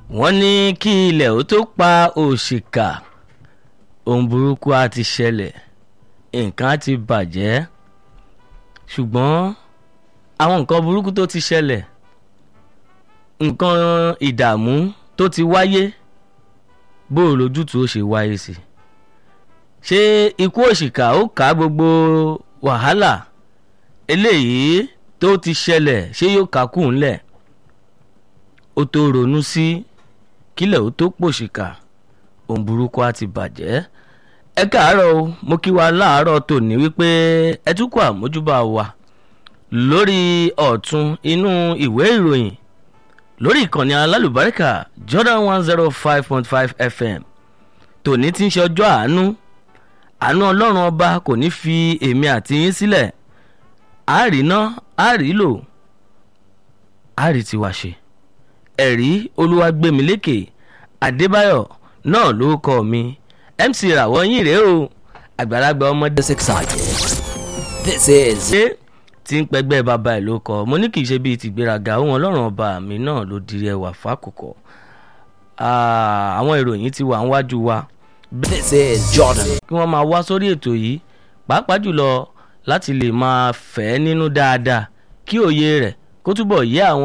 wọ́n ní kí ilẹ̀ ó tó pa òṣìkà ohun burúkú á ti ṣẹlẹ̀ nǹkan á ti bàjẹ́ ṣùgbọ́n àwọn nǹkan burúkú tó ti ṣẹlẹ̀ nǹkan ìdààmú tó ti wáyé bó o lójútùú ó ṣe wáyé sí ṣé ikú òṣìkà ó ká gbogbo wàhálà eléyìí tó ti ṣẹlẹ̀ ṣé yóò ká kù ńlẹ̀ ó tó ronú sí kílẹ̀ ó tó pòṣìkà ohun burúkú á ti bàjẹ́ ẹ káàárọ̀ o mo kí wa láàárọ̀ tòní wípé ẹ tún kó àmójúbà wa lórí ọ̀tún inú ìwé ìròyìn lórí ìkànnì alálùbáríkà Jordan one zero five point five FM tòní tí ń ṣe ọjọ́ àánú àánú ọlọ́run ọba kò ní fi èmi àti yín sílẹ̀ àárínà àárínlò àárí tiwa ṣe ẹ̀rí olúwàgbẹ̀mílékè adébáyọ̀ náà ló kọ́ mi mc ràwọ̀ yín rèé o àgbàlagbà ọmọdé This excited. This is ṣé tí ń pẹgbẹ́ bàbá ẹ̀ ló kọ́ mo ní kì í ṣe bíi tìgbéraga ohun ọlọ́run ọba mi náà ló dirí ẹwà fákòkò àwọn ìròyìn ti wà níwájú wa this is Jordan. kí wọ́n máa wá sórí ètò yìí pàápàá jùlọ láti lè máa fẹ́ nínú dáadáa kí òye rẹ̀ kó túbọ̀ yé àwọn.